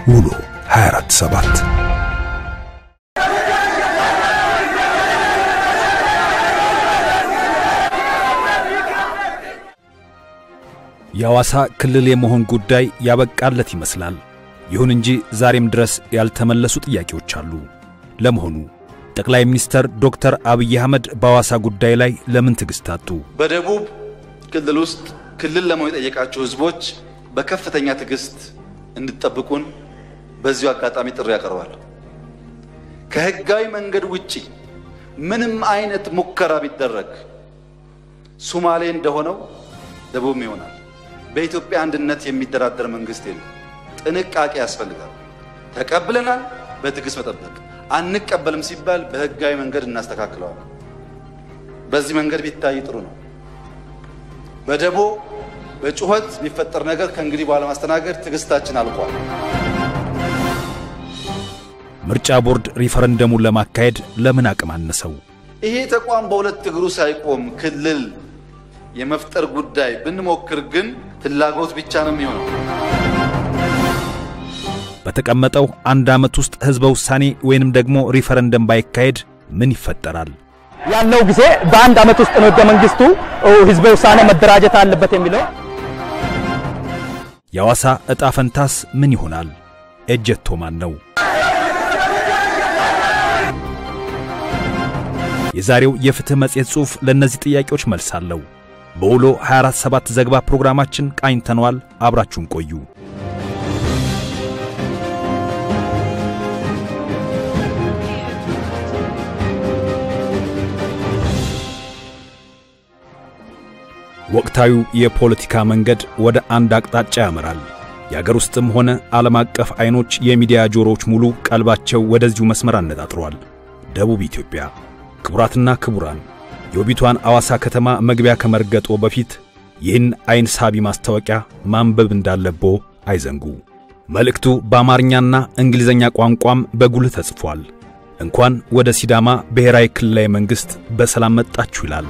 ውሎ 24 ሰባት የሐዋሳ ክልል የመሆን ጉዳይ ያበቃለት ይመስላል። ይሁን እንጂ ዛሬም ድረስ ያልተመለሱ ጥያቄዎች አሉ። ለመሆኑ ጠቅላይ ሚኒስትር ዶክተር አብይ አህመድ በሐዋሳ ጉዳይ ላይ ለምን ትዕግሥት አጡ? በደቡብ ክልል ውስጥ ክልል ለመሆን የጠየቃችሁ ሕዝቦች በከፍተኛ ትዕግስት እንድትጠብቁን በዚሁ አጋጣሚ ጥሪ ያቀርባለሁ። ከህጋዊ መንገድ ውጪ ምንም አይነት ሙከራ ቢደረግ ሱማሌ እንደሆነው ደቡብም ይሆናል። በኢትዮጵያ አንድነት የሚደራደር መንግስት የለም። ጥንቃቄ ያስፈልጋል። ተቀብለናል፣ በትዕግስት መጠበቅ። አንቀበልም ሲባል በህጋዊ መንገድ እናስተካክለዋለን። በዚህ መንገድ ቢታይ ጥሩ ነው። በደቦ በጩኸት የሚፈጠር ነገር ከእንግዲህ በኋላ ማስተናገድ ትዕግስታችን አልቋል። ምርጫ ቦርድ ሪፈረንደሙን ለማካሄድ ለምን አቅም አነሰው? ይሄ ተቋም በሁለት እግሩ ሳይቆም ክልል የመፍጠር ጉዳይ ብንሞክር ግን ፍላጎት ብቻ ነው የሚሆነው። በተቀመጠው አንድ ዓመት ውስጥ ሕዝበ ውሳኔ ወይንም ደግሞ ሪፈረንደም ባይካሄድ ምን ይፈጠራል? ያለው ጊዜ በአንድ ዓመት ውስጥ ነው ህገ መንግስቱ ህዝበ ውሳኔ መደራጀት አለበት የሚለው። የሐዋሳ ዕጣ ፈንታስ ምን ይሆናል? ኤጀቶ ማን ነው? የዛሬው የፍትህ መጽሔት ጽሑፍ ለእነዚህ ጥያቄዎች መልስ አለው። በውሎ 247 ዘገባ ፕሮግራማችን ቃኝተነዋል። አብራችሁን ቆዩ። ወቅታዊው የፖለቲካ መንገድ ወደ አንድ አቅጣጫ ያመራል። የአገር ውስጥም ሆነ ዓለም አቀፍ ዐይኖች፣ የሚዲያ ጆሮዎች ሙሉ ቀልባቸው ወደዚሁ መስመር አነጣጥረዋል። ደቡብ ኢትዮጵያ። ክቡራትና ክቡራን የውቢቷን አዋሳ ከተማ መግቢያ ከመርገጦ በፊት ይህን ዐይን ሳቢ ማስታወቂያ ማንበብ እንዳለቦ አይዘንጉ። መልእክቱ በአማርኛና እንግሊዝኛ ቋንቋም በጉልህ ተጽፏል። እንኳን ወደ ሲዳማ ብሔራዊ ክልላዊ መንግሥት በሰላም መጣችሁ ይላል።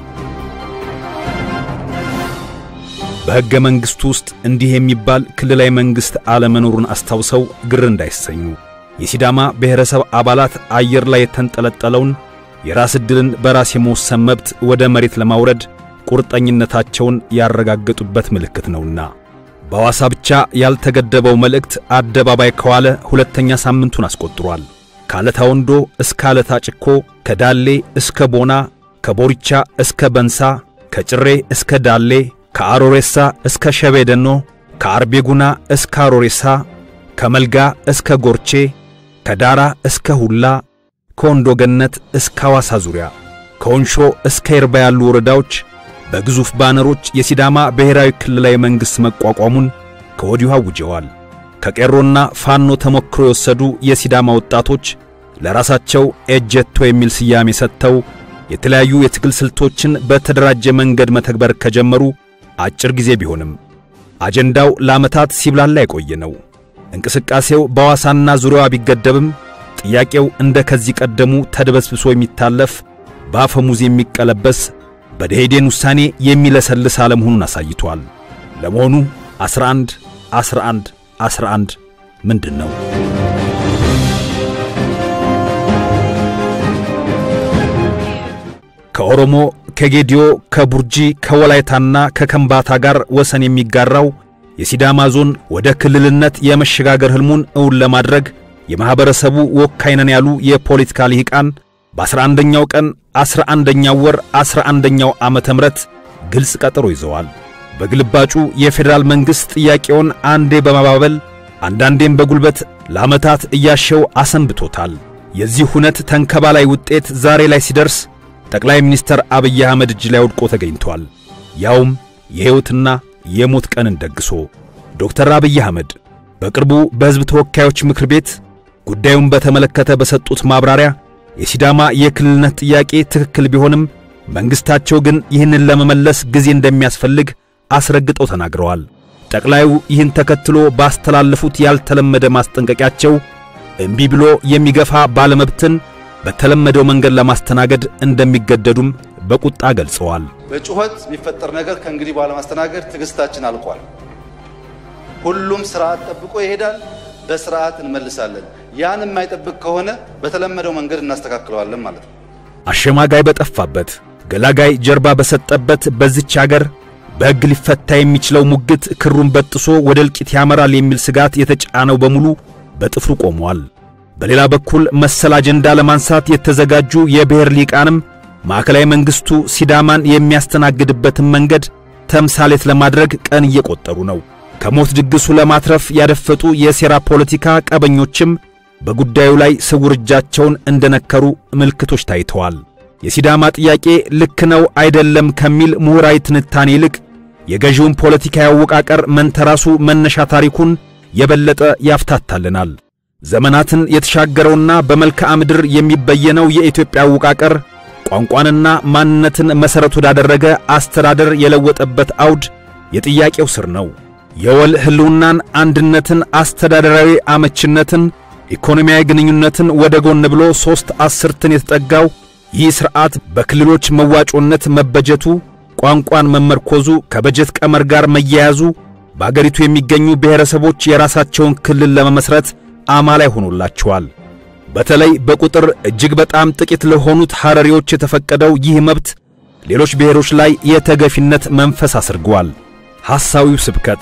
በሕገ መንግሥቱ ውስጥ እንዲህ የሚባል ክልላዊ መንግሥት አለመኖሩን አስታውሰው ግር እንዳይሰኙ የሲዳማ ብሔረሰብ አባላት አየር ላይ የተንጠለጠለውን የራስ ዕድልን በራስ የመወሰን መብት ወደ መሬት ለማውረድ ቁርጠኝነታቸውን ያረጋገጡበት ምልክት ነውና። በሐዋሳ ብቻ ያልተገደበው መልእክት አደባባይ ከዋለ ሁለተኛ ሳምንቱን አስቆጥሯል። ከአለታ ወንዶ እስከ አለታ ጭኮ፣ ከዳሌ እስከ ቦና፣ ከቦሪቻ እስከ በንሳ፣ ከጭሬ እስከ ዳሌ፣ ከአሮሬሳ እስከ ሸቤደኖ፣ ከአርቤጉና እስከ አሮሬሳ፣ ከመልጋ እስከ ጎርቼ፣ ከዳራ እስከ ሁላ ከወንዶ ገነት እስከ ሐዋሳ ዙሪያ ከወንሾ እስከ ይርባ ያሉ ወረዳዎች በግዙፍ ባነሮች የሲዳማ ብሔራዊ ክልላዊ መንግሥት መቋቋሙን ከወዲሁ አውጀዋል። ከቄሮና ፋኖ ተሞክሮ የወሰዱ የሲዳማ ወጣቶች ለራሳቸው ኤጀቶ የሚል ስያሜ ሰጥተው የተለያዩ የትግል ስልቶችን በተደራጀ መንገድ መተግበር ከጀመሩ አጭር ጊዜ ቢሆንም አጀንዳው ለዓመታት ሲብላላ የቆየ ነው። እንቅስቃሴው በሐዋሳና ዙሪያዋ ቢገደብም ጥያቄው እንደ ከዚህ ቀደሙ ተድበስብሶ የሚታለፍ በአፈሙዝ የሚቀለበስ በደኢህዴን ውሳኔ የሚለሰልስ አለመሆኑን አሳይቷል። ለመሆኑ 11 11 11 ምንድን ነው? ከኦሮሞ፣ ከጌዲዮ፣ ከቡርጂ፣ ከወላይታና ከከምባታ ጋር ወሰን የሚጋራው የሲዳማ ዞን ወደ ክልልነት የመሸጋገር ሕልሙን እውን ለማድረግ የማኅበረሰቡ ወካይ ነን ያሉ የፖለቲካ ልሂቃን በአስራ አንደኛው ቀን አስራ አንደኛው ወር አስራ አንደኛው ዓመተ ምሕረት ግልጽ ቀጠሮ ይዘዋል። በግልባጩ የፌዴራል መንግሥት ጥያቄውን አንዴ በማባበል አንዳንዴም በጉልበት ለዓመታት እያሸው አሰንብቶታል። የዚህ ሁነት ተንከባላይ ውጤት ዛሬ ላይ ሲደርስ ጠቅላይ ሚኒስትር አብይ አህመድ እጅ ላይ ወድቆ ተገኝቷል። ያውም የሕይወትና የሞት ቀንን ደግሶ ዶክተር አብይ አህመድ በቅርቡ በሕዝብ ተወካዮች ምክር ቤት ጉዳዩን በተመለከተ በሰጡት ማብራሪያ የሲዳማ የክልልነት ጥያቄ ትክክል ቢሆንም መንግሥታቸው ግን ይህንን ለመመለስ ጊዜ እንደሚያስፈልግ አስረግጠው ተናግረዋል። ጠቅላዩ ይህን ተከትሎ ባስተላለፉት ያልተለመደ ማስጠንቀቂያቸው እምቢ ብሎ የሚገፋ ባለመብትን በተለመደው መንገድ ለማስተናገድ እንደሚገደዱም በቁጣ ገልጸዋል። በጩኸት የሚፈጠር ነገር ከእንግዲህ በኋላ ማስተናገድ ትዕግስታችን አልቋል። ሁሉም ስርዓት ጠብቆ ይሄዳል። በስርዓት እንመልሳለን። ያን የማይጠብቅ ከሆነ በተለመደው መንገድ እናስተካክለዋለን ማለት ነው። አሸማጋይ በጠፋበት ገላጋይ ጀርባ በሰጠበት በዚች አገር በሕግ ሊፈታ የሚችለው ሙግት ክሩን በጥሶ ወደ እልቂት ያመራል የሚል ስጋት የተጫነው በሙሉ በጥፍሩ ቆሟል። በሌላ በኩል መሰል አጀንዳ ለማንሳት የተዘጋጁ የብሔር ሊቃንም ማዕከላዊ መንግሥቱ ሲዳማን የሚያስተናግድበትን መንገድ ተምሳሌት ለማድረግ ቀን እየቆጠሩ ነው። ከሞት ድግሱ ለማትረፍ ያደፈጡ የሴራ ፖለቲካ ቀበኞችም በጉዳዩ ላይ ስውር እጃቸውን እንደነከሩ ምልክቶች ታይተዋል። የሲዳማ ጥያቄ ልክ ነው አይደለም ከሚል ምሁራዊ ትንታኔ ይልቅ የገዢውን ፖለቲካዊ አወቃቀር መንተራሱ መነሻ ታሪኩን የበለጠ ያፍታታልናል። ዘመናትን የተሻገረውና በመልክዓ ምድር የሚበየነው የኢትዮጵያ አወቃቀር ቋንቋንና ማንነትን መሠረት ወዳደረገ አስተዳደር የለወጠበት አውድ የጥያቄው ስር ነው። የወል ሕልውናን፣ አንድነትን፣ አስተዳደራዊ አመችነትን፣ ኢኮኖሚያዊ ግንኙነትን ወደ ጎን ብሎ ሦስት አስርትን የተጠጋው ይህ ሥርዓት በክልሎች መዋጮነት መበጀቱ፣ ቋንቋን መመርኮዙ፣ ከበጀት ቀመር ጋር መያያዙ በአገሪቱ የሚገኙ ብሔረሰቦች የራሳቸውን ክልል ለመመስረት አማላይ ሆኖላቸዋል። በተለይ በቁጥር እጅግ በጣም ጥቂት ለሆኑት ሐረሪዎች የተፈቀደው ይህ መብት ሌሎች ብሔሮች ላይ የተገፊነት መንፈስ አስርጓል። ሐሳዊው ስብከት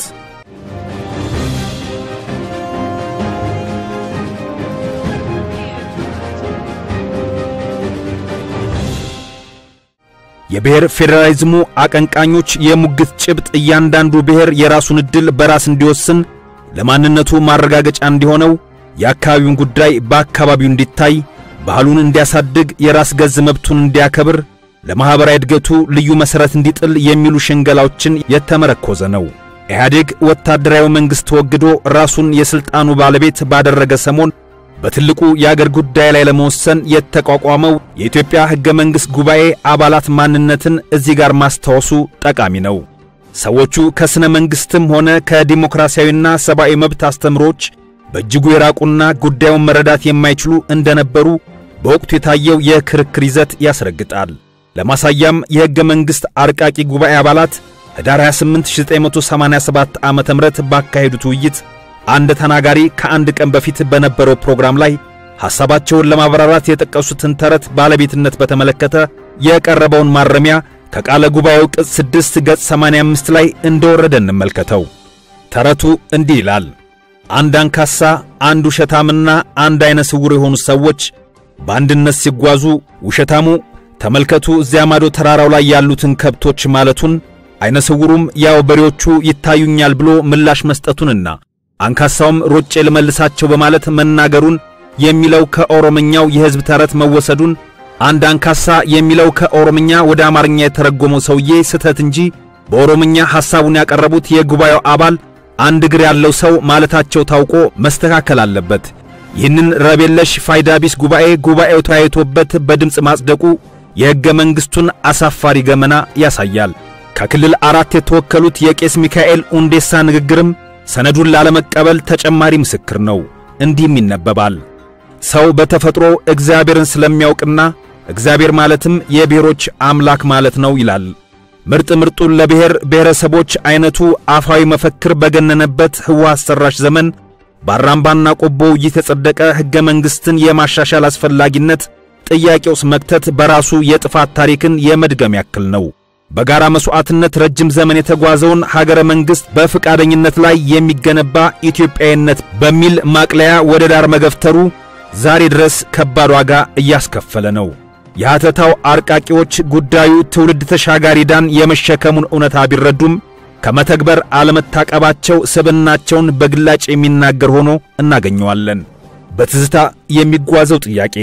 የብሔር ፌዴራሊዝሙ አቀንቃኞች የሙግት ጭብጥ እያንዳንዱ ብሔር የራሱን ዕድል በራስ እንዲወስን ለማንነቱ ማረጋገጫ እንዲሆነው የአካባቢውን ጉዳይ በአካባቢው እንዲታይ ባህሉን እንዲያሳድግ የራስ ገዝ መብቱን እንዲያከብር ለማኅበራዊ እድገቱ ልዩ መሠረት እንዲጥል የሚሉ ሽንገላዎችን የተመረኮዘ ነው። ኢህአዴግ ወታደራዊ መንግሥት ተወግዶ ራሱን የሥልጣኑ ባለቤት ባደረገ ሰሞን በትልቁ የአገር ጉዳይ ላይ ለመወሰን የተቋቋመው የኢትዮጵያ ሕገ መንግሥት ጉባኤ አባላት ማንነትን እዚህ ጋር ማስታወሱ ጠቃሚ ነው። ሰዎቹ ከሥነ መንግሥትም ሆነ ከዲሞክራሲያዊና ሰብአዊ መብት አስተምሮች በእጅጉ የራቁና ጉዳዩን መረዳት የማይችሉ እንደነበሩ በወቅቱ የታየው የክርክር ይዘት ያስረግጣል። ለማሳያም የሕገ መንግሥት አርቃቂ ጉባኤ አባላት ኅዳር 28 1987 ዓ.ም ባካሄዱት ውይይት አንድ ተናጋሪ ከአንድ ቀን በፊት በነበረው ፕሮግራም ላይ ሐሳባቸውን ለማብራራት የጠቀሱትን ተረት ባለቤትነት በተመለከተ የቀረበውን ማረሚያ ከቃለ ጉባኤው ቅጽ 6 ገጽ 85 ላይ እንደወረደ እንመልከተው። ተረቱ እንዲህ ይላል። አንድ አንካሳ፣ አንድ ውሸታምና አንድ ዐይነ ስውር የሆኑ ሰዎች በአንድነት ሲጓዙ ውሸታሙ ተመልከቱ እዚያ ማዶ ተራራው ላይ ያሉትን ከብቶች ማለቱን፣ ዐይነ ስውሩም ያው በሬዎቹ ይታዩኛል ብሎ ምላሽ መስጠቱንና አንካሳውም ሮጬ ልመልሳቸው በማለት መናገሩን የሚለው ከኦሮምኛው የሕዝብ ተረት መወሰዱን አንድ አንካሳ የሚለው ከኦሮምኛ ወደ አማርኛ የተረጎመው ሰውዬ ስህተት እንጂ በኦሮምኛ ሐሳቡን ያቀረቡት የጉባኤው አባል አንድ እግር ያለው ሰው ማለታቸው ታውቆ መስተካከል አለበት። ይህንን ረቤለሽ ፋይዳ ቢስ ጉባኤ ጉባኤው ተወያይቶበት በድምፅ ማጽደቁ የሕገ መንግሥቱን አሳፋሪ ገመና ያሳያል። ከክልል አራት የተወከሉት የቄስ ሚካኤል ኡንዴሳ ንግግርም ሰነዱን ላለመቀበል ተጨማሪ ምስክር ነው። እንዲህም ይነበባል። ሰው በተፈጥሮ እግዚአብሔርን ስለሚያውቅና እግዚአብሔር ማለትም የብሔሮች አምላክ ማለት ነው ይላል። ምርጥ ምርጡን ለብሔር ብሔረሰቦች አይነቱ አፋዊ መፈክር በገነነበት ሕወሓት ሰራሽ ዘመን በአራምባና ቆቦ የተጸደቀ ሕገ መንግሥትን የማሻሻል አስፈላጊነት ጥያቄ ውስጥ መክተት በራሱ የጥፋት ታሪክን የመድገም ያክል ነው። በጋራ መሥዋዕትነት ረጅም ዘመን የተጓዘውን ሀገረ መንግሥት በፈቃደኝነት ላይ የሚገነባ ኢትዮጵያዊነት በሚል ማቅለያ ወደ ዳር መገፍተሩ ዛሬ ድረስ ከባድ ዋጋ እያስከፈለ ነው። የሐተታው አርቃቂዎች ጉዳዩ ትውልድ ተሻጋሪ ዕዳን የመሸከሙን እውነታ ቢረዱም ከመተግበር አለመታቀባቸው ስብዕናቸውን በግላጭ የሚናገር ሆኖ እናገኘዋለን። በትዝታ የሚጓዘው ጥያቄ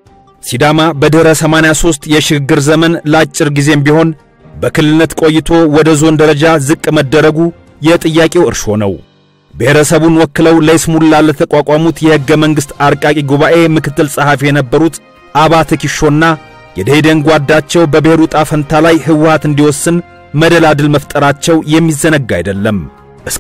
ሲዳማ በድኅረ 83 የሽግግር ዘመን ለአጭር ጊዜም ቢሆን በክልልነት ቆይቶ ወደ ዞን ደረጃ ዝቅ መደረጉ የጥያቄው እርሾ ነው። ብሔረሰቡን ወክለው ለይስሙላ ለተቋቋሙት የሕገ መንግሥት አርቃቂ ጉባኤ ምክትል ጸሐፊ የነበሩት አባተ ኪሾና የደኢህዴን ጓዳቸው በብሔሩ ዕጣ ፈንታ ላይ ሕወሓት እንዲወስን መደላድል መፍጠራቸው የሚዘነጋ አይደለም። እስከ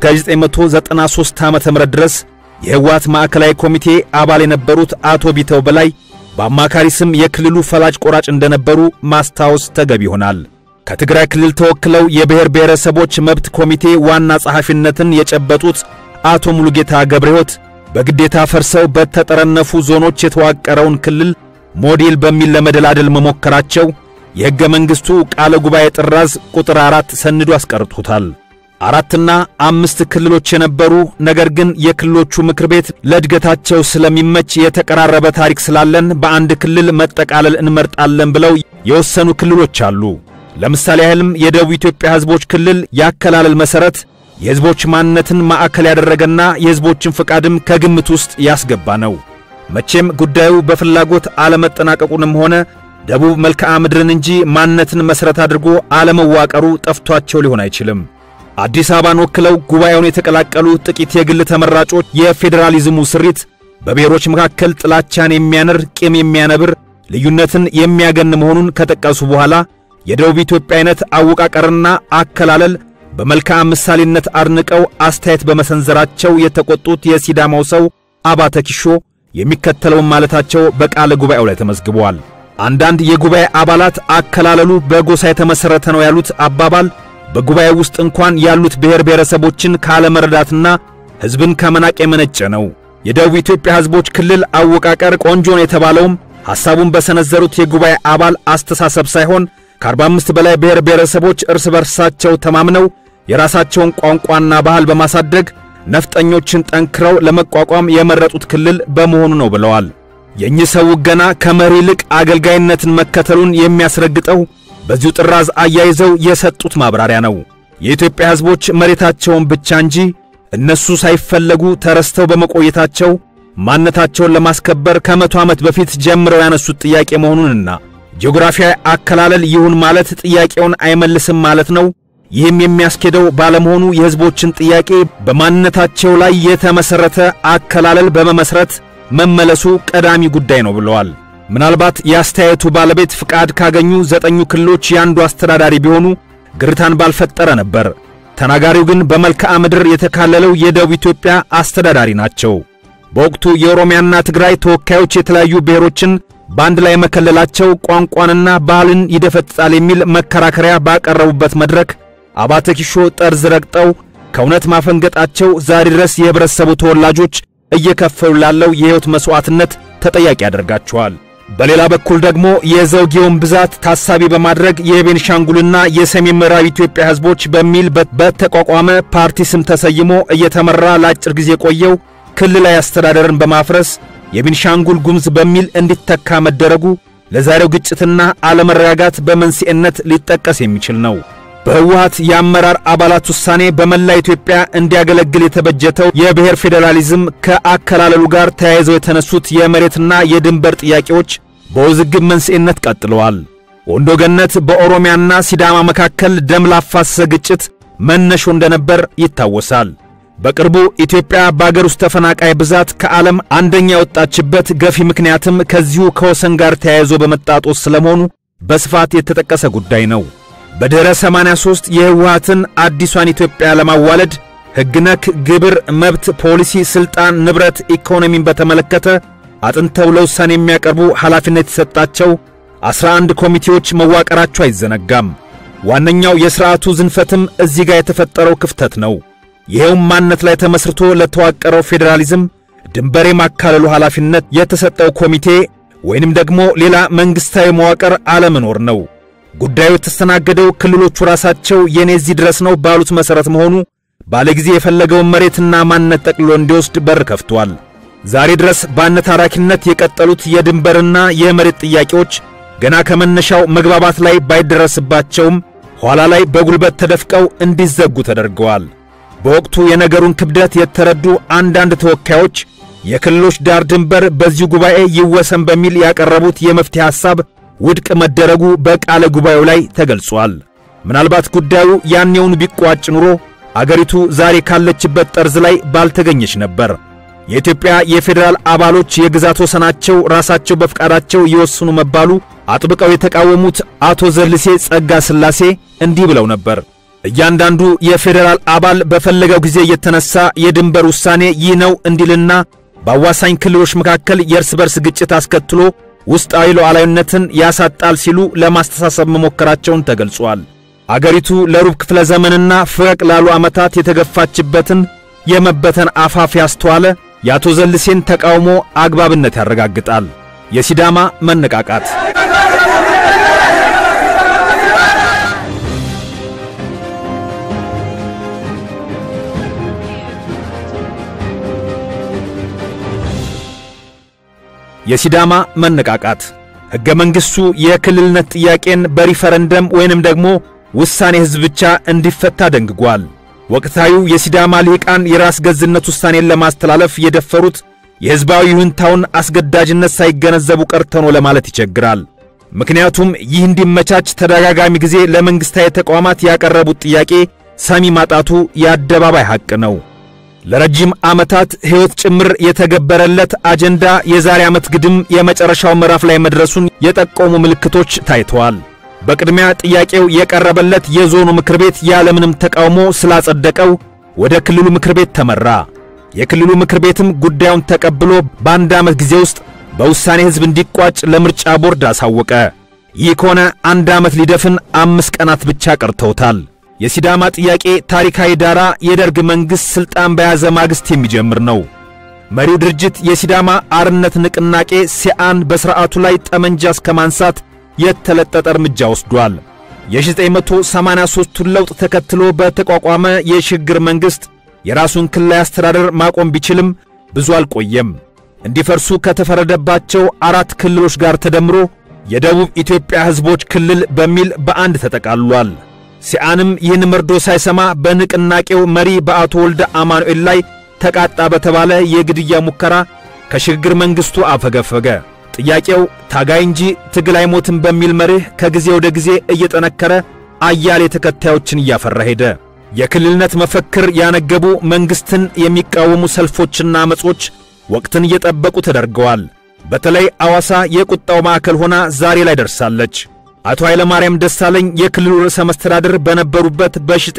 1993 ዓ.ም ድረስ የሕወሓት ማዕከላዊ ኮሚቴ አባል የነበሩት አቶ ቢተው በላይ በአማካሪ ስም የክልሉ ፈላጭ ቆራጭ እንደነበሩ ማስታወስ ተገቢ ይሆናል። ከትግራይ ክልል ተወክለው የብሔር ብሔረሰቦች መብት ኮሚቴ ዋና ጸሐፊነትን የጨበጡት አቶ ሙሉጌታ ገብረ ሕይወት በግዴታ ፈርሰው በተጠረነፉ ዞኖች የተዋቀረውን ክልል ሞዴል በሚል ለመደላደል መሞከራቸው የሕገ መንግሥቱ ቃለ ጉባኤ ጥራዝ ቁጥር አራት ሰንዶ አስቀርቶታል። አራትና አምስት ክልሎች የነበሩ ነገር ግን የክልሎቹ ምክር ቤት ለእድገታቸው ስለሚመች የተቀራረበ ታሪክ ስላለን በአንድ ክልል መጠቃለል እንመርጣለን ብለው የወሰኑ ክልሎች አሉ። ለምሳሌ ያህልም የደቡብ ኢትዮጵያ ሕዝቦች ክልል ያከላለል መሠረት የሕዝቦች ማንነትን ማዕከል ያደረገና የሕዝቦችን ፍቃድም ከግምት ውስጥ ያስገባ ነው። መቼም ጉዳዩ በፍላጎት አለመጠናቀቁንም ሆነ ደቡብ መልክዓ ምድርን እንጂ ማንነትን መሠረት አድርጎ አለመዋቀሩ ጠፍቷቸው ሊሆን አይችልም። አዲስ አበባን ወክለው ጉባኤውን የተቀላቀሉ ጥቂት የግል ተመራጮች የፌዴራሊዝሙ ስሪት በብሔሮች መካከል ጥላቻን የሚያነር ቂም የሚያነብር ልዩነትን የሚያገን መሆኑን ከጠቀሱ በኋላ የደቡብ ኢትዮጵያ አይነት አወቃቀርና አከላለል በመልክዓ ምሳሌነት አድንቀው አስተያየት በመሰንዘራቸው የተቆጡት የሲዳማው ሰው አባተ ኪሾ የሚከተለውን ማለታቸው በቃለ ጉባኤው ላይ ተመዝግበዋል። አንዳንድ የጉባኤ አባላት አከላለሉ በጎሳ የተመሠረተ ነው ያሉት አባባል በጉባኤ ውስጥ እንኳን ያሉት ብሔር ብሔረሰቦችን ካለመረዳትና ሕዝብን ከመናቅ የመነጨ ነው። የደቡብ ኢትዮጵያ ሕዝቦች ክልል አወቃቀር ቆንጆ ነው የተባለውም ሐሳቡን በሰነዘሩት የጉባኤ አባል አስተሳሰብ ሳይሆን ከ45 በላይ ብሔር ብሔረሰቦች እርስ በርሳቸው ተማምነው የራሳቸውን ቋንቋና ባህል በማሳደግ ነፍጠኞችን ጠንክረው ለመቋቋም የመረጡት ክልል በመሆኑ ነው ብለዋል። የእኚህ ሰው ገና ከመሪ ይልቅ አገልጋይነትን መከተሉን የሚያስረግጠው በዚሁ ጥራዝ አያይዘው የሰጡት ማብራሪያ ነው። የኢትዮጵያ ሕዝቦች መሬታቸውን ብቻ እንጂ እነሱ ሳይፈለጉ ተረስተው በመቆየታቸው ማንነታቸውን ለማስከበር ከመቶ ዓመት በፊት ጀምረው ያነሱት ጥያቄ መሆኑንና ጂኦግራፊያዊ አከላለል ይሁን ማለት ጥያቄውን አይመልስም ማለት ነው። ይህም የሚያስኬደው ባለመሆኑ የሕዝቦችን ጥያቄ በማንነታቸው ላይ የተመሠረተ አከላለል በመመስረት መመለሱ ቀዳሚ ጉዳይ ነው ብለዋል። ምናልባት የአስተያየቱ ባለቤት ፍቃድ ካገኙ ዘጠኙ ክልሎች የአንዱ አስተዳዳሪ ቢሆኑ ግርታን ባልፈጠረ ነበር። ተናጋሪው ግን በመልክዓ ምድር የተካለለው የደቡብ ኢትዮጵያ አስተዳዳሪ ናቸው። በወቅቱ የኦሮሚያና ትግራይ ተወካዮች የተለያዩ ብሔሮችን በአንድ ላይ መከለላቸው ቋንቋንና ባህልን ይደፈጥጣል የሚል መከራከሪያ ባቀረቡበት መድረክ አባተ ኪሾ ጠርዝ ረግጠው ከእውነት ማፈንገጣቸው ዛሬ ድረስ የህብረተሰቡ ተወላጆች እየከፈሉ ላለው የሕይወት መሥዋዕትነት ተጠያቂ ያደርጋቸዋል። በሌላ በኩል ደግሞ የዘውጌውን ብዛት ታሳቢ በማድረግ የቤንሻንጉልና የሰሜን ምዕራብ ኢትዮጵያ ሕዝቦች በሚል በተቋቋመ ፓርቲ ስም ተሰይሞ እየተመራ ለአጭር ጊዜ ቆየው ክልላዊ አስተዳደርን በማፍረስ የቤንሻንጉል ጉሙዝ በሚል እንዲተካ መደረጉ ለዛሬው ግጭትና አለመረጋጋት በመንስኤነት ሊጠቀስ የሚችል ነው። በህወሓት የአመራር አባላት ውሳኔ በመላ ኢትዮጵያ እንዲያገለግል የተበጀተው የብሔር ፌዴራሊዝም ከአከላለሉ ጋር ተያይዘው የተነሱት የመሬትና የድንበር ጥያቄዎች በውዝግብ መንስኤነት ቀጥለዋል። ወንዶ ገነት በኦሮሚያና ሲዳማ መካከል ደም ላፋሰሰ ግጭት መነሾ እንደነበር ይታወሳል። በቅርቡ ኢትዮጵያ በአገር ውስጥ ተፈናቃይ ብዛት ከዓለም አንደኛ የወጣችበት ገፊ ምክንያትም ከዚሁ ከወሰን ጋር ተያይዞ በመጣጦስ ስለመሆኑ በስፋት የተጠቀሰ ጉዳይ ነው። በድኅረ 83 የህወሓትን አዲሷን ኢትዮጵያ ለማዋለድ ሕግ ነክ ግብር፣ መብት፣ ፖሊሲ፣ ሥልጣን፣ ንብረት፣ ኢኮኖሚን በተመለከተ አጥንተው ለውሳኔ የሚያቀርቡ ኃላፊነት የተሰጣቸው 11 ኮሚቴዎች መዋቀራቸው አይዘነጋም። ዋነኛው የሥርዓቱ ዝንፈትም እዚህ ጋር የተፈጠረው ክፍተት ነው። ይኸውም ማንነት ላይ ተመስርቶ ለተዋቀረው ፌዴራሊዝም ድንበር የማካለሉ ኃላፊነት የተሰጠው ኮሚቴ ወይንም ደግሞ ሌላ መንግሥታዊ መዋቅር አለመኖር ነው። ጉዳዩ የተስተናገደው ክልሎቹ ራሳቸው የኔ እዚህ ድረስ ነው ባሉት መሠረት መሆኑ ባለጊዜ የፈለገውን መሬትና ማንነት ጠቅልሎ እንዲወስድ በር ከፍቷል። ዛሬ ድረስ በአነታራኪነት የቀጠሉት የድንበርና የመሬት ጥያቄዎች ገና ከመነሻው መግባባት ላይ ባይደረስባቸውም ኋላ ላይ በጉልበት ተደፍቀው እንዲዘጉ ተደርገዋል። በወቅቱ የነገሩን ክብደት የተረዱ አንዳንድ ተወካዮች የክልሎች ዳር ድንበር በዚሁ ጉባኤ ይወሰን በሚል ያቀረቡት የመፍትሄ ሐሳብ ውድቅ መደረጉ በቃለ ጉባኤው ላይ ተገልጿል። ምናልባት ጉዳዩ ያኔውን ቢቋጭ ኑሮ አገሪቱ ዛሬ ካለችበት ጠርዝ ላይ ባልተገኘች ነበር። የኢትዮጵያ የፌዴራል አባሎች የግዛት ወሰናቸው ራሳቸው በፍቃዳቸው ይወስኑ መባሉ አጥብቀው የተቃወሙት አቶ ዘልሴ ጸጋ ሥላሴ እንዲህ ብለው ነበር። እያንዳንዱ የፌዴራል አባል በፈለገው ጊዜ የተነሳ የድንበር ውሳኔ ይህ ነው እንዲልና በአዋሳኝ ክልሎች መካከል የእርስ በርስ ግጭት አስከትሎ ውስጣዊ ሉዓላዊነትን ያሳጣል ሲሉ ለማስተሳሰብ መሞከራቸውን ተገልጿል። አገሪቱ ለሩብ ክፍለ ዘመንና ፈቅ ላሉ ዓመታት የተገፋችበትን የመበተን አፋፍ ያስተዋለ የአቶ ዘልሴን ተቃውሞ አግባብነት ያረጋግጣል። የሲዳማ መነቃቃት የሲዳማ መነቃቃት ሕገ መንግሥቱ የክልልነት ጥያቄን በሪፈረንደም ወይንም ደግሞ ውሳኔ ሕዝብ ብቻ እንዲፈታ ደንግጓል። ወቅታዊው የሲዳማ ልሂቃን የራስ ገዝነት ውሳኔን ለማስተላለፍ የደፈሩት የሕዝባዊ ይሁንታውን አስገዳጅነት ሳይገነዘቡ ቀርተኖ ለማለት ይቸግራል። ምክንያቱም ይህ እንዲመቻች ተደጋጋሚ ጊዜ ለመንግሥታዊ ተቋማት ያቀረቡት ጥያቄ ሰሚ ማጣቱ የአደባባይ ሐቅ ነው። ለረጅም ዓመታት ሕይወት ጭምር የተገበረለት አጀንዳ የዛሬ ዓመት ግድም የመጨረሻው ምዕራፍ ላይ መድረሱን የጠቆሙ ምልክቶች ታይተዋል። በቅድሚያ ጥያቄው የቀረበለት የዞኑ ምክር ቤት ያለምንም ተቃውሞ ስላጸደቀው ወደ ክልሉ ምክር ቤት ተመራ። የክልሉ ምክር ቤትም ጉዳዩን ተቀብሎ በአንድ ዓመት ጊዜ ውስጥ በውሳኔ ሕዝብ እንዲቋጭ ለምርጫ ቦርድ አሳወቀ። ይህ ከሆነ አንድ ዓመት ሊደፍን አምስት ቀናት ብቻ ቀርተውታል። የሲዳማ ጥያቄ ታሪካዊ ዳራ የደርግ መንግሥት ሥልጣን በያዘ ማግስት የሚጀምር ነው። መሪው ድርጅት የሲዳማ አርነት ንቅናቄ ሲአን በሥርዓቱ ላይ ጠመንጃ እስከ ማንሳት የተለጠጠ እርምጃ ወስዷል። የ1983ቱን ለውጥ ተከትሎ በተቋቋመ የሽግግር መንግሥት የራሱን ክልላዊ አስተዳደር ማቆም ቢችልም ብዙ አልቆየም። እንዲፈርሱ ከተፈረደባቸው አራት ክልሎች ጋር ተደምሮ የደቡብ ኢትዮጵያ ሕዝቦች ክልል በሚል በአንድ ተጠቃልሏል። ሲአንም ይህን መርዶ ሳይሰማ በንቅናቄው መሪ በአቶ ወልደ አማኑኤል ላይ ተቃጣ በተባለ የግድያ ሙከራ ከሽግግር መንግሥቱ አፈገፈገ። ጥያቄው ታጋይ እንጂ ትግል አይሞትም በሚል መርህ ከጊዜ ወደ ጊዜ እየጠነከረ አያሌ ተከታዮችን እያፈራ ሄደ። የክልልነት መፈክር ያነገቡ መንግሥትን የሚቃወሙ ሰልፎችና አመጾች ወቅትን እየጠበቁ ተደርገዋል። በተለይ አዋሳ የቁጣው ማዕከል ሆና ዛሬ ላይ ደርሳለች። አቶ ኃይለማርያም ደሳለኝ የክልሉ ርዕሰ መስተዳድር በነበሩበት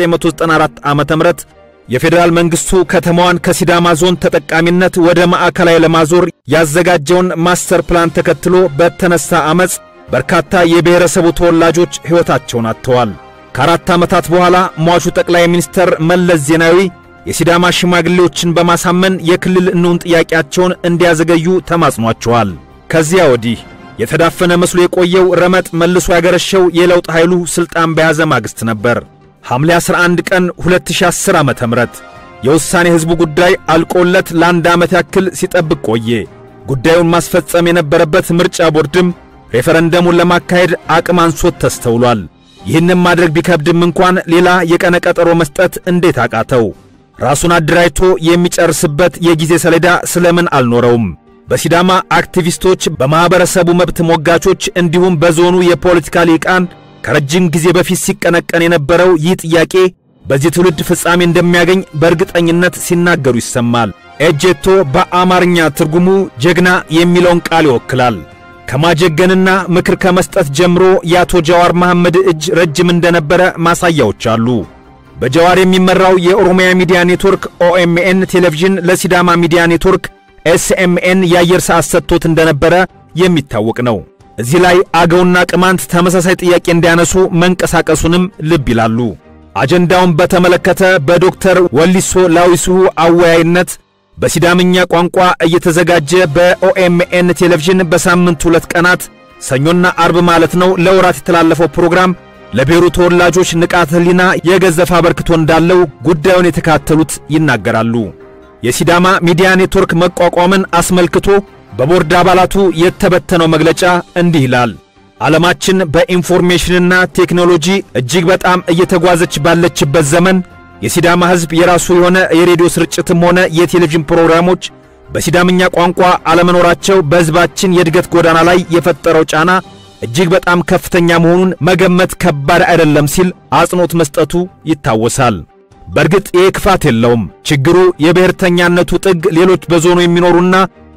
በ1994 ዓመተ ምህረት የፌዴራል መንግስቱ ከተማዋን ከሲዳማ ዞን ተጠቃሚነት ወደ ማዕከላዊ ለማዞር ያዘጋጀውን ማስተር ፕላን ተከትሎ በተነሳ አመፅ በርካታ የብሔረሰቡ ተወላጆች ሕይወታቸውን አጥተዋል። ከአራት ዓመታት በኋላ ሟቹ ጠቅላይ ሚኒስተር መለስ ዜናዊ የሲዳማ ሽማግሌዎችን በማሳመን የክልል እንሁን ጥያቄያቸውን እንዲያዘገዩ ተማጽኗቸዋል። ከዚያ ወዲህ የተዳፈነ መስሎ የቆየው ረመጥ መልሶ ያገረሸው የለውጥ ኃይሉ ሥልጣን በያዘ ማግስት ነበር። ሐምሌ 11 ቀን 2010 ዓመተ ምህረት የውሳኔ ሕዝቡ ጉዳይ አልቆለት ለአንድ ዓመት ያክል ሲጠብቅ ቆየ። ጉዳዩን ማስፈጸም የነበረበት ምርጫ ቦርድም ሬፈረንደሙን ለማካሄድ አቅም አንሶት ተስተውሏል። ይህንም ማድረግ ቢከብድም እንኳን ሌላ የቀነ ቀጠሮ መስጠት እንዴት አቃተው? ራሱን አደራጅቶ የሚጨርስበት የጊዜ ሰሌዳ ስለምን አልኖረውም? በሲዳማ አክቲቪስቶች፣ በማኅበረሰቡ መብት ሞጋቾች እንዲሁም በዞኑ የፖለቲካ ሊቃን ከረጅም ጊዜ በፊት ሲቀነቀን የነበረው ይህ ጥያቄ በዚህ ትውልድ ፍጻሜ እንደሚያገኝ በእርግጠኝነት ሲናገሩ ይሰማል። ኤጄቶ በአማርኛ ትርጉሙ ጀግና የሚለውን ቃል ይወክላል። ከማጀገንና ምክር ከመስጠት ጀምሮ የአቶ ጀዋር መሐመድ እጅ ረጅም እንደነበረ ማሳያዎች አሉ። በጀዋር የሚመራው የኦሮሚያ ሚዲያ ኔትወርክ ኦኤምኤን ቴሌቪዥን ለሲዳማ ሚዲያ ኔትወርክ ኤስኤምኤን የአየር ሰዓት ሰጥቶት እንደነበረ የሚታወቅ ነው። እዚህ ላይ አገውና ቅማንት ተመሳሳይ ጥያቄ እንዲያነሱ መንቀሳቀሱንም ልብ ይላሉ። አጀንዳውን በተመለከተ በዶክተር ወሊሶ ላዊስሁ አወያይነት በሲዳምኛ ቋንቋ እየተዘጋጀ በኦኤምኤን ቴሌቪዥን በሳምንት ሁለት ቀናት ሰኞና አርብ ማለት ነው ለወራት የተላለፈው ፕሮግራም ለብሔሩ ተወላጆች ንቃተ ሕሊና የገዘፈ አበርክቶ እንዳለው ጉዳዩን የተካተሉት ይናገራሉ። የሲዳማ ሚዲያ ኔትወርክ መቋቋምን አስመልክቶ በቦርድ አባላቱ የተበተነው መግለጫ እንዲህ ይላል። ዓለማችን በኢንፎርሜሽንና ቴክኖሎጂ እጅግ በጣም እየተጓዘች ባለችበት ዘመን የሲዳማ ሕዝብ የራሱ የሆነ የሬዲዮ ስርጭትም ሆነ የቴሌቪዥን ፕሮግራሞች በሲዳምኛ ቋንቋ አለመኖራቸው በሕዝባችን የእድገት ጎዳና ላይ የፈጠረው ጫና እጅግ በጣም ከፍተኛ መሆኑን መገመት ከባድ አይደለም ሲል አጽንኦት መስጠቱ ይታወሳል። በእርግጥ ይህ ክፋት የለውም። ችግሩ የብሔርተኛነቱ ጥግ ሌሎች በዞኑ የሚኖሩና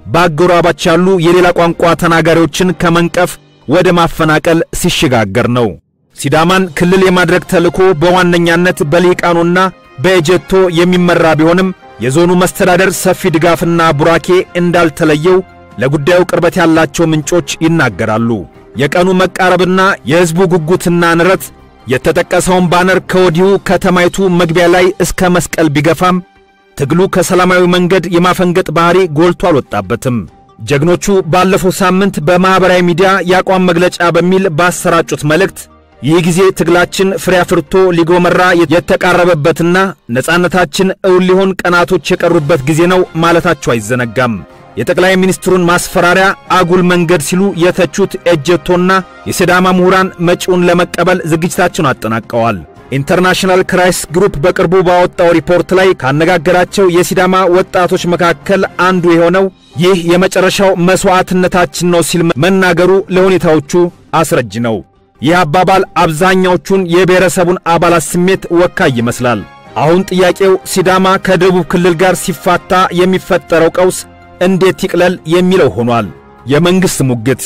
በአጎራባች ያሉ የሌላ ቋንቋ ተናጋሪዎችን ከመንቀፍ ወደ ማፈናቀል ሲሸጋገር ነው። ሲዳማን ክልል የማድረግ ተልዕኮ በዋነኛነት በሊቃኑና በኤጀቶ የሚመራ ቢሆንም የዞኑ መስተዳደር ሰፊ ድጋፍና ቡራኬ እንዳልተለየው ለጉዳዩ ቅርበት ያላቸው ምንጮች ይናገራሉ። የቀኑ መቃረብና የሕዝቡ ጉጉትና ንረት የተጠቀሰውን ባነር ከወዲሁ ከተማይቱ መግቢያ ላይ እስከ መስቀል ቢገፋም ትግሉ ከሰላማዊ መንገድ የማፈንገጥ ባህሪ ጎልቶ አልወጣበትም። ጀግኖቹ ባለፈው ሳምንት በማኅበራዊ ሚዲያ የአቋም መግለጫ በሚል ባሰራጩት መልእክት ይህ ጊዜ ትግላችን ፍሬ አፍርቶ ሊጎመራ የተቃረበበትና ነጻነታችን እውን ሊሆን ቀናቶች የቀሩበት ጊዜ ነው ማለታቸው አይዘነጋም። የጠቅላይ ሚኒስትሩን ማስፈራሪያ አጉል መንገድ ሲሉ የተቹት ኤጀቶና የሲዳማ ምሁራን መጪውን ለመቀበል ዝግጅታቸውን አጠናቀዋል። ኢንተርናሽናል ክራይስ ግሩፕ በቅርቡ ባወጣው ሪፖርት ላይ ካነጋገራቸው የሲዳማ ወጣቶች መካከል አንዱ የሆነው ይህ የመጨረሻው መሥዋዕትነታችን ነው ሲል መናገሩ ለሁኔታዎቹ አስረጅ ነው። ይህ አባባል አብዛኛዎቹን የብሔረሰቡን አባላት ስሜት ወካይ ይመስላል። አሁን ጥያቄው ሲዳማ ከደቡብ ክልል ጋር ሲፋታ የሚፈጠረው ቀውስ እንዴት ይቅለል የሚለው ሆኗል። የመንግሥት ሙግት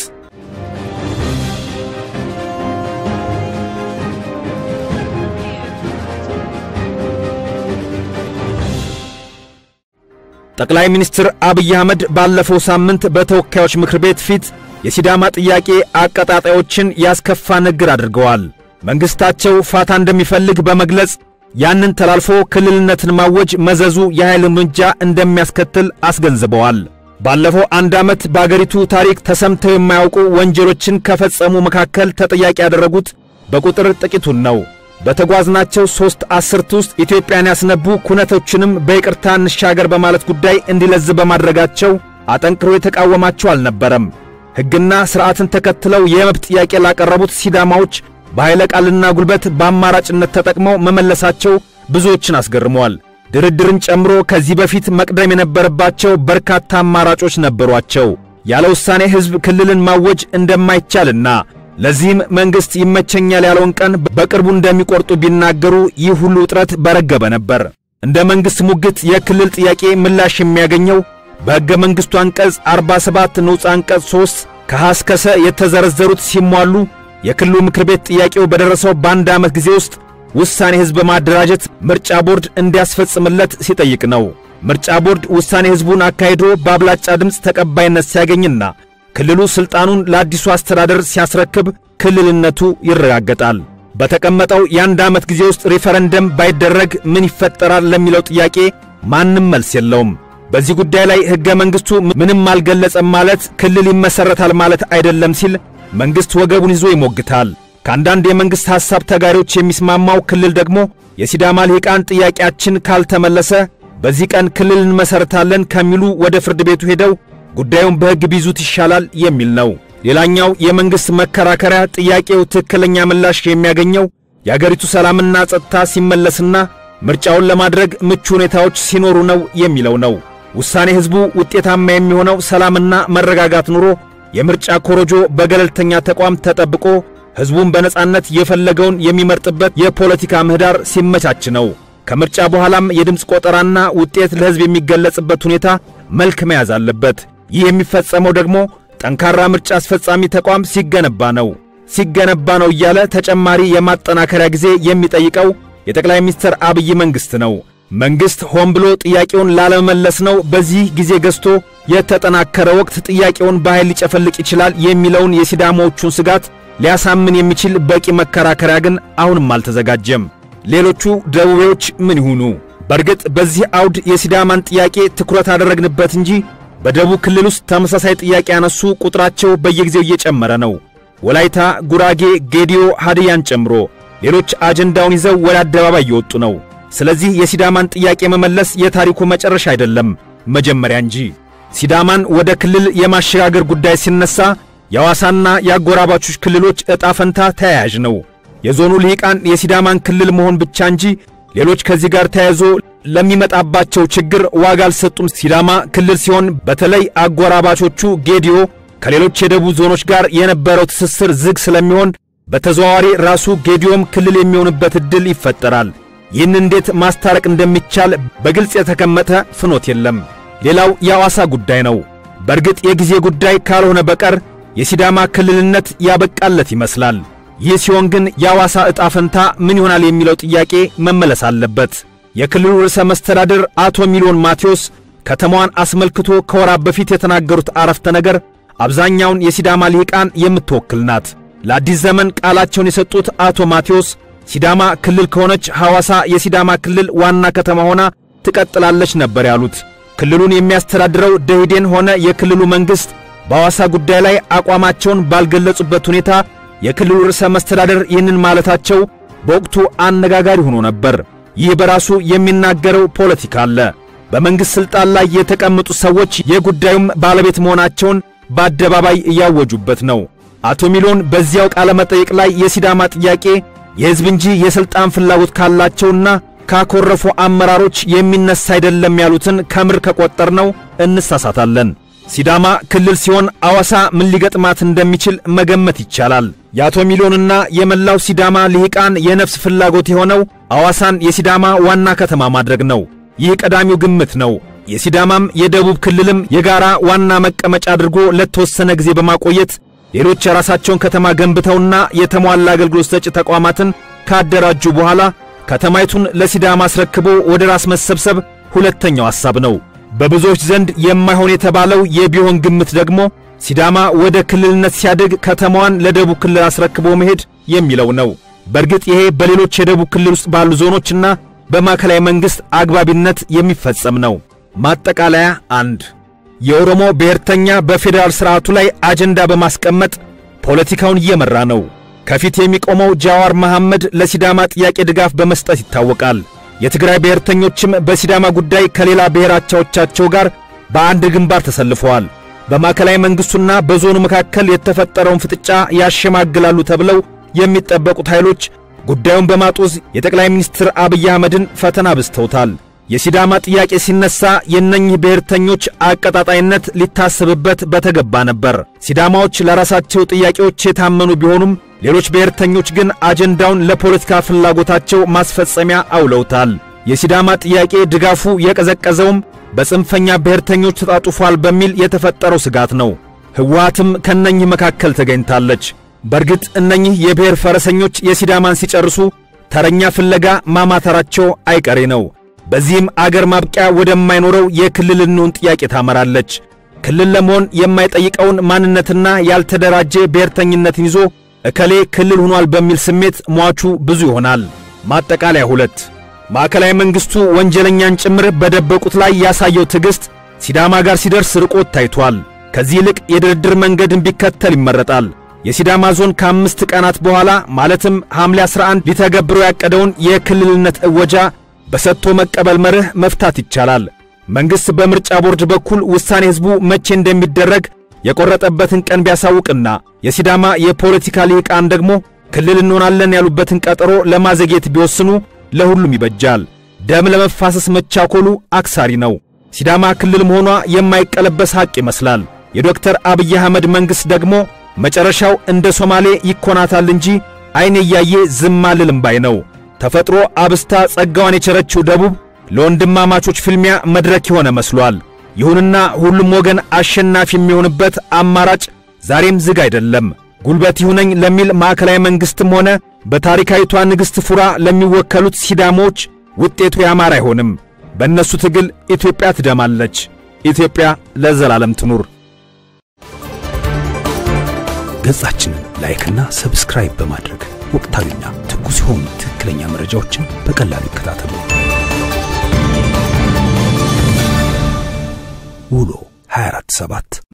ጠቅላይ ሚኒስትር አብይ አህመድ ባለፈው ሳምንት በተወካዮች ምክር ቤት ፊት የሲዳማ ጥያቄ አቀጣጣዮችን ያስከፋ ንግግር አድርገዋል። መንግሥታቸው ፋታ እንደሚፈልግ በመግለጽ ያንን ተላልፎ ክልልነትን ማወጅ መዘዙ የኃይል እርምጃ እንደሚያስከትል አስገንዝበዋል። ባለፈው አንድ ዓመት በአገሪቱ ታሪክ ተሰምተው የማያውቁ ወንጀሎችን ከፈጸሙ መካከል ተጠያቂ ያደረጉት በቁጥር ጥቂቱን ነው። በተጓዝናቸው ሦስት አስርት ውስጥ ኢትዮጵያን ያስነቡ ኩነቶችንም በይቅርታ እንሻገር በማለት ጉዳይ እንዲለዝ በማድረጋቸው አጠንክሮ የተቃወማቸው አልነበረም። ሕግና ሥርዓትን ተከትለው የመብት ጥያቄ ላቀረቡት ሲዳማዎች በኃይለ ቃልና ጉልበት በአማራጭነት ተጠቅመው መመለሳቸው ብዙዎችን አስገርመዋል። ድርድርን ጨምሮ ከዚህ በፊት መቅደም የነበረባቸው በርካታ አማራጮች ነበሯቸው። ያለ ውሳኔ ሕዝብ ክልልን ማወጅ እንደማይቻልና ለዚህም መንግሥት ይመቸኛል ያለውን ቀን በቅርቡ እንደሚቆርጡ ቢናገሩ ይህ ሁሉ ውጥረት በረገበ ነበር። እንደ መንግሥት ሙግት የክልል ጥያቄ ምላሽ የሚያገኘው በሕገ መንግሥቱ አንቀጽ 47 ንዑስ አንቀጽ 3 ከሐ እስከ ሰ የተዘረዘሩት ሲሟሉ የክልሉ ምክር ቤት ጥያቄው በደረሰው በአንድ ዓመት ጊዜ ውስጥ ውሳኔ ሕዝብ በማደራጀት ምርጫ ቦርድ እንዲያስፈጽምለት ሲጠይቅ ነው። ምርጫ ቦርድ ውሳኔ ሕዝቡን አካሂዶ በአብላጫ ድምፅ ተቀባይነት ሲያገኝና ክልሉ ሥልጣኑን ለአዲሱ አስተዳደር ሲያስረክብ ክልልነቱ ይረጋገጣል። በተቀመጠው የአንድ ዓመት ጊዜ ውስጥ ሪፈረንደም ባይደረግ ምን ይፈጠራል ለሚለው ጥያቄ ማንም መልስ የለውም። በዚህ ጉዳይ ላይ ሕገ መንግሥቱ ምንም አልገለጸም ማለት ክልል ይመሠረታል ማለት አይደለም ሲል መንግሥት ወገቡን ይዞ ይሞግታል። ከአንዳንድ የመንግሥት ሐሳብ ተጋሪዎች የሚስማማው ክልል ደግሞ የሲዳማ ልሂቃን ጥያቄያችን ካልተመለሰ በዚህ ቀን ክልል እንመሠረታለን ከሚሉ ወደ ፍርድ ቤቱ ሄደው ጉዳዩን በሕግ ቢይዙት ይሻላል የሚል ነው። ሌላኛው የመንግሥት መከራከሪያ ጥያቄው ትክክለኛ ምላሽ የሚያገኘው የአገሪቱ ሰላምና ጸጥታ ሲመለስና ምርጫውን ለማድረግ ምቹ ሁኔታዎች ሲኖሩ ነው የሚለው ነው። ውሳኔ ሕዝቡ ውጤታማ የሚሆነው ሰላምና መረጋጋት ኑሮ የምርጫ ኮረጆ በገለልተኛ ተቋም ተጠብቆ ሕዝቡን በነጻነት የፈለገውን የሚመርጥበት የፖለቲካ ምህዳር ሲመቻች ነው። ከምርጫ በኋላም የድምፅ ቆጠራና ውጤት ለሕዝብ የሚገለጽበት ሁኔታ መልክ መያዝ አለበት። ይህ የሚፈጸመው ደግሞ ጠንካራ ምርጫ አስፈጻሚ ተቋም ሲገነባ ነው። ሲገነባ ነው እያለ ተጨማሪ የማጠናከሪያ ጊዜ የሚጠይቀው የጠቅላይ ሚኒስትር አብይ መንግሥት ነው። መንግሥት ሆን ብሎ ጥያቄውን ላለመመለስ ነው በዚህ ጊዜ ገዝቶ የተጠናከረ ወቅት ጥያቄውን በኃይል ሊጨፈልቅ ይችላል የሚለውን የሲዳማዎቹን ስጋት ሊያሳምን የሚችል በቂ መከራከሪያ ግን አሁንም አልተዘጋጀም። ሌሎቹ ደቡቤዎች ምን ይሁኑ? በእርግጥ በዚህ አውድ የሲዳማን ጥያቄ ትኩረት አደረግንበት እንጂ በደቡብ ክልል ውስጥ ተመሳሳይ ጥያቄ ያነሱ ቁጥራቸው በየጊዜው እየጨመረ ነው። ወላይታ፣ ጉራጌ፣ ጌዲዮ፣ ሃድያን ጨምሮ ሌሎች አጀንዳውን ይዘው ወደ አደባባይ እየወጡ ነው። ስለዚህ የሲዳማን ጥያቄ መመለስ የታሪኩ መጨረሻ አይደለም፣ መጀመሪያ እንጂ። ሲዳማን ወደ ክልል የማሸጋገር ጉዳይ ሲነሳ የሐዋሳና የአጎራባቾች ክልሎች ዕጣ ፈንታ ተያያዥ ነው። የዞኑ ልሂቃን የሲዳማን ክልል መሆን ብቻ እንጂ ሌሎች ከዚህ ጋር ተያይዞ ለሚመጣባቸው ችግር ዋጋ አልሰጡም። ሲዳማ ክልል ሲሆን በተለይ አጎራባቾቹ ጌዲዮ ከሌሎች የደቡብ ዞኖች ጋር የነበረው ትስስር ዝግ ስለሚሆን በተዘዋዋሪ ራሱ ጌዲዮም ክልል የሚሆንበት ዕድል ይፈጠራል። ይህን እንዴት ማስታረቅ እንደሚቻል በግልጽ የተቀመጠ ፍኖት የለም። ሌላው የሐዋሳ ጉዳይ ነው። በእርግጥ የጊዜ ጉዳይ ካልሆነ በቀር የሲዳማ ክልልነት ያበቃለት ይመስላል። ይህ ሲሆን ግን የሐዋሳ ዕጣ ፈንታ ምን ይሆናል የሚለው ጥያቄ መመለስ አለበት። የክልሉ ርዕሰ መስተዳድር አቶ ሚሊዮን ማቴዎስ ከተማዋን አስመልክቶ ከወራት በፊት የተናገሩት አረፍተ ነገር አብዛኛውን የሲዳማ ልሂቃን የምትወክል ናት። ለአዲስ ዘመን ቃላቸውን የሰጡት አቶ ማቴዎስ ሲዳማ ክልል ከሆነች ሐዋሳ የሲዳማ ክልል ዋና ከተማ ሆና ትቀጥላለች ነበር ያሉት። ክልሉን የሚያስተዳድረው ደኢህዴን ሆነ የክልሉ መንግሥት በሐዋሳ ጉዳይ ላይ አቋማቸውን ባልገለጹበት ሁኔታ የክልሉ ርዕሰ መስተዳደር ይህንን ማለታቸው በወቅቱ አነጋጋሪ ሆኖ ነበር። ይህ በራሱ የሚናገረው ፖለቲካ አለ። በመንግሥት ሥልጣን ላይ የተቀመጡ ሰዎች የጉዳዩም ባለቤት መሆናቸውን በአደባባይ እያወጁበት ነው። አቶ ሚሊዮን በዚያው ቃለ መጠይቅ ላይ የሲዳማ ጥያቄ የሕዝብ እንጂ የሥልጣን ፍላጎት ካላቸውና ካኮረፉ አመራሮች የሚነሳ አይደለም ያሉትን ከምር ከቆጠርነው እንሳሳታለን። ሲዳማ ክልል ሲሆን አዋሳ ምን ሊገጥማት እንደሚችል መገመት ይቻላል። የአቶ ሚሊዮንና የመላው ሲዳማ ልሂቃን የነፍስ ፍላጎት የሆነው አዋሳን የሲዳማ ዋና ከተማ ማድረግ ነው። ይህ ቀዳሚው ግምት ነው። የሲዳማም የደቡብ ክልልም የጋራ ዋና መቀመጫ አድርጎ ለተወሰነ ጊዜ በማቆየት ሌሎች የራሳቸውን ከተማ ገንብተውና የተሟላ አገልግሎት ሰጪ ተቋማትን ካደራጁ በኋላ ከተማይቱን ለሲዳማ አስረክቦ ወደ ራስ መሰብሰብ ሁለተኛው ሐሳብ ነው። በብዙዎች ዘንድ የማይሆን የተባለው የቢሆን ግምት ደግሞ ሲዳማ ወደ ክልልነት ሲያድግ ከተማዋን ለደቡብ ክልል አስረክቦ መሄድ የሚለው ነው። በእርግጥ ይሄ በሌሎች የደቡብ ክልል ውስጥ ባሉ ዞኖችና በማዕከላዊ መንግሥት አግባቢነት የሚፈጸም ነው። ማጠቃለያ አንድ የኦሮሞ ብሔርተኛ በፌዴራል ሥርዓቱ ላይ አጀንዳ በማስቀመጥ ፖለቲካውን እየመራ ነው። ከፊት የሚቆመው ጃዋር መሐመድ ለሲዳማ ጥያቄ ድጋፍ በመስጠት ይታወቃል። የትግራይ ብሔርተኞችም በሲዳማ ጉዳይ ከሌላ ብሔራቻዎቻቸው ጋር በአንድ ግንባር ተሰልፈዋል። በማዕከላዊ መንግሥቱና በዞኑ መካከል የተፈጠረውን ፍጥጫ ያሸማግላሉ ተብለው የሚጠበቁት ኃይሎች ጉዳዩን በማጦዝ የጠቅላይ ሚኒስትር አብይ አህመድን ፈተና አብዝተውታል። የሲዳማ ጥያቄ ሲነሳ የእነኝህ ብሔርተኞች አቀጣጣይነት ሊታሰብበት በተገባ ነበር። ሲዳማዎች ለራሳቸው ጥያቄዎች የታመኑ ቢሆኑም ሌሎች ብሔርተኞች ግን አጀንዳውን ለፖለቲካ ፍላጎታቸው ማስፈጸሚያ አውለውታል። የሲዳማ ጥያቄ ድጋፉ የቀዘቀዘውም በጽንፈኛ ብሔርተኞች ተጣጡፏል በሚል የተፈጠረው ስጋት ነው። ሕወሓትም ከነኝህ መካከል ተገኝታለች። በእርግጥ እነኝህ የብሔር ፈረሰኞች የሲዳማን ሲጨርሱ ተረኛ ፍለጋ ማማተራቸው አይቀሬ ነው። በዚህም አገር ማብቂያ ወደማይኖረው የክልል እንሁን ጥያቄ ታመራለች። ክልል ለመሆን የማይጠይቀውን ማንነትና ያልተደራጀ ብሔርተኝነትን ይዞ እከሌ ክልል ሆኗል በሚል ስሜት ሟቹ ብዙ ይሆናል። ማጠቃለያ ሁለት ማዕከላዊ መንግሥቱ ወንጀለኛን ጭምር በደበቁት ላይ ያሳየው ትዕግሥት ሲዳማ ጋር ሲደርስ ርቆት ታይቷል። ከዚህ ይልቅ የድርድር መንገድን ቢከተል ይመረጣል። የሲዳማ ዞን ከአምስት ቀናት በኋላ ማለትም ሐምሌ 11 ሊተገብረው ያቀደውን የክልልነት እወጃ በሰጥቶ መቀበል መርህ መፍታት ይቻላል። መንግሥት በምርጫ ቦርድ በኩል ውሳኔ ሕዝቡ መቼ እንደሚደረግ የቆረጠበትን ቀን ቢያሳውቅና የሲዳማ የፖለቲካ ልሂቃን ደግሞ ክልል እንሆናለን ያሉበትን ቀጠሮ ለማዘግየት ቢወስኑ ለሁሉም ይበጃል። ደም ለመፋሰስ መቻኮሉ አክሳሪ ነው። ሲዳማ ክልል መሆኗ የማይቀለበስ ሐቅ ይመስላል። የዶክተር አብይ አህመድ መንግሥት ደግሞ መጨረሻው እንደ ሶማሌ ይኮናታል እንጂ ዐይን እያየ ዝም አልልም ባይ ነው። ተፈጥሮ አብስታ ጸጋዋን የቸረችው ደቡብ ለወንድማማቾች ፍልሚያ መድረክ የሆነ መስሏል። ይሁንና ሁሉም ወገን አሸናፊ የሚሆንበት አማራጭ ዛሬም ዝግ አይደለም። ጉልበት ይሁነኝ ለሚል ማዕከላዊ መንግሥትም ሆነ በታሪካዊቷ ንግሥት ፉራ ለሚወከሉት ሲዳሞች ውጤቱ ያማረ አይሆንም። በእነሱ ትግል ኢትዮጵያ ትደማለች። ኢትዮጵያ ለዘላለም ትኑር። ገጻችንን ላይክና ሰብስክራይብ በማድረግ ወቅታዊና ትኩስ የሆኑ ትክክለኛ መረጃዎችን በቀላሉ ይከታተሉ። ውሎ 24/7